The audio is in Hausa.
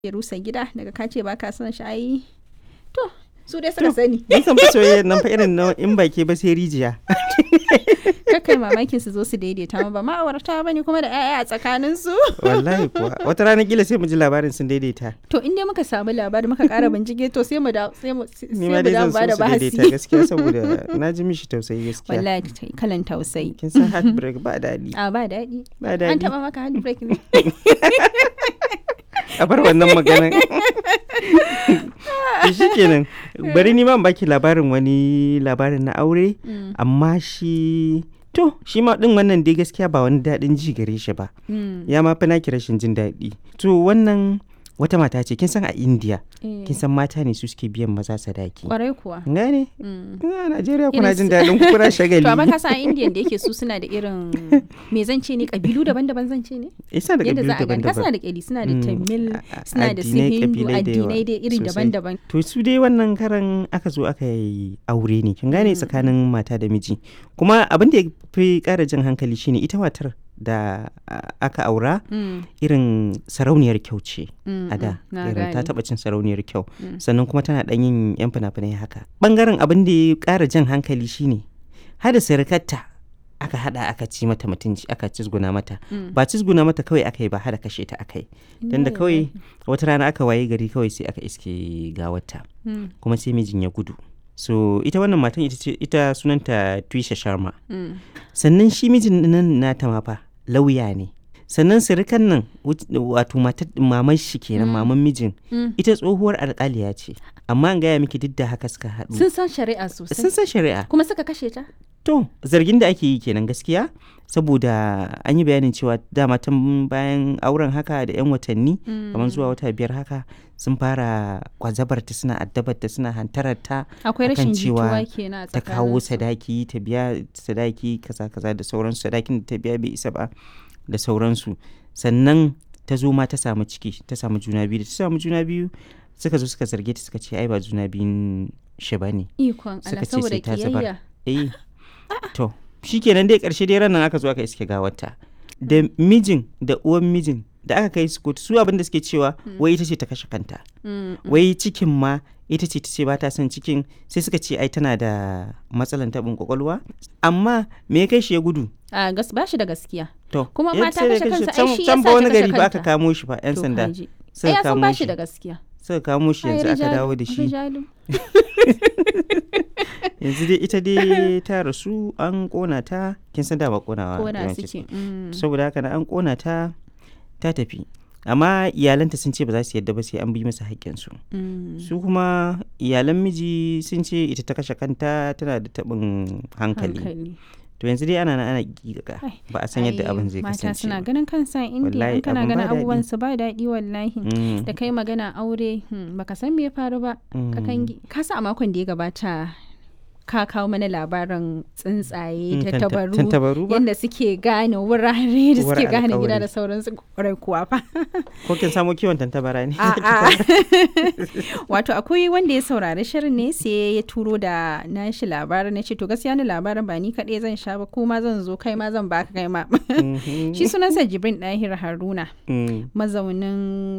ya rusa gida daga ka ce ba ka son shi ai to su dai suka sani Ni san fa soyayya nan fa irin na in baki ba sai rijiya. kakai mamakin su zo su daidaita ma ba ma'aurata ba ne kuma da 'ya'ya a tsakanin su Wallahi kuwa wata rana kila sai mu ji labarin sun daidaita. to in dai muka samu labari muka kara bincike to sai mu da sai mu sai Ni mu ma dai da zan ba da so su daidaita bahasi gaskiya saboda na ji mishi tausayi gaskiya. wallahi ta- kalan tausayi Kin san heartbreak ba daɗi. a ba daɗi Ba an daɗi. taɓa maka handbrake ne A bar wannan maganan. To shi kenan bari ni ma in baki labarin wani labarin na aure Mm, amma shi to shi ma din wannan dai gaskiya ba wani daɗin ji gare shi ba mm, ya ma fi naki rashin jin daɗi to wannan wata mata ce kin san a India eh, kin san mata ne su suke biyan maza sadaki kwarai kuwa gane Mm. a Najeriya kuna Irin jin su- daɗin ku kuna shagali to amma ka san indian da yake su suna da irin me zan ce ne kabilu daban-daban zan ce ne isa da yadda kabilu za a gani ka suna daban-daban da kyali suna da Mm, tamil a- a- suna da su addinai, hindu kabilai da yawa addinai dai iri sosai. daban-daban to su dai wannan karan aka zo aka yi aure ne kin gane tsakanin mata da miji kuma abin da ya fi ƙara jan hankali shine ita matar da a- aka aura Mm, irin sarauniyar kyau ce mm, a da mm, na irin ta gane. taɓa cin sarauniyar kyau Mm. sannan kuma tana ɗan yin yan fina-finai haka ɓangaren abin da ya ƙara jan hankali shine hada sirikarta aka hada aka ci mata mutunci aka cizguna mata Mm. ba cizguna mata kawai aka yi ba hada kashe ta aka yi dan da Inna kawai lillahi. wata rana aka waye gari kawai sai aka iske gawarta Mm, kuma sai mijin ya gudu so ita wannan matan ita ce ita sunanta Twisha Sharma mm, sannan shi mijin nan nata ma fa lauya ne sannan sirikan nan wut- wato matar maman shi kenan Mm. maman mijin mm. ita tsohuwar alƙaliya ce amma an gaya miki duk da haka suka haɗu sun san shari'a sosai sun san shari'a kuma suka kashe ta to zargin da ake yi kenan gaskiya saboda an yi bayanin cewa dama tun bayan auren haka da 'yan watanni kamar zuwa wata biyar haka sun fara kwazabarta suna addabarta suna hantararta akwai akan rashin cewa jituwa kenan a ta kawo tsakaninsu. sadaki ta biya sadaki kaza kaza da sauransu sadakin da ta biya bai isa ba da sauransu sannan ta zo ma ta samu ciki ta samu juna biyu da ta samu juna biyu suka zo suka zarge ta suka ce ai ba juna biyun shi ba ne ikon suka Allah ce saboda sai ta zubar. kiyayya eh to shikenan dai karshe dai ranar aka zo aka iske gawarta da mijin da uwan mijin da aka kai su kotu su abin da suke cewa wai ita ce ta kashe kanta Mm, mm. wai cikin ma ita ce ta ce ba ta son cikin sai suka ce ai tana da matsalan taɓin kwakwalwa amma me ya kai shi ya gudu a gas ba shi da gaskiya to Kuma ya ma ta sai da kashe kai kansa, ai can- shi can yasa ba ta wani kashe gari ba aka kanta. kamo shi fa yan To sanda kaji. ai suka ya san kamo ba shi shi da gaskiya suka kamo shi Ai, yanzu aka rijalu, dawo da shi rijalu. yanzu dai ita dai ta rasu an kona ta kin san dama konawa kona yawanci suke mm. saboda haka na an kona ta ta tafi amma iyalanta sun ce ba za su yadda ba sai an bi masa haƙƙinsu Mm. su kuma iyalan miji sun ce ita ta kashe kanta tana da taɓin hankali hankali to yanzu dai ana nan ana giga Ai, ba a san yadda Ai, abin zai mata kasance suna ba. ganin kansa indiya Wallahi, in kana abin ba ganin daɗi. abubuwan su ba daɗi wallahi Mm, da kai magana aure hmm, baka san me ya faru ba mm. kakangi ka sa a makon da ya gabata ka kawo mana labarin tsuntsaye Mm, ta tanta- tabaru tantabaru ba? yadda suke gane wurare da Uwar suke gane gida alƙawari. da sauransu kwarai kuwa fa ko kin samo kiwon tantabara ne A'a. Wato akwai wanda ya saurari shirin ne sai ya turo da nashi labarin na ce to gaskiya ni labarin ba ni kaɗai zan sha ba ko ma zan zo kai ma zan baka kai ma. Mhm. Shi sunansa Jibrin Dahir Haruna Mm. mazaunin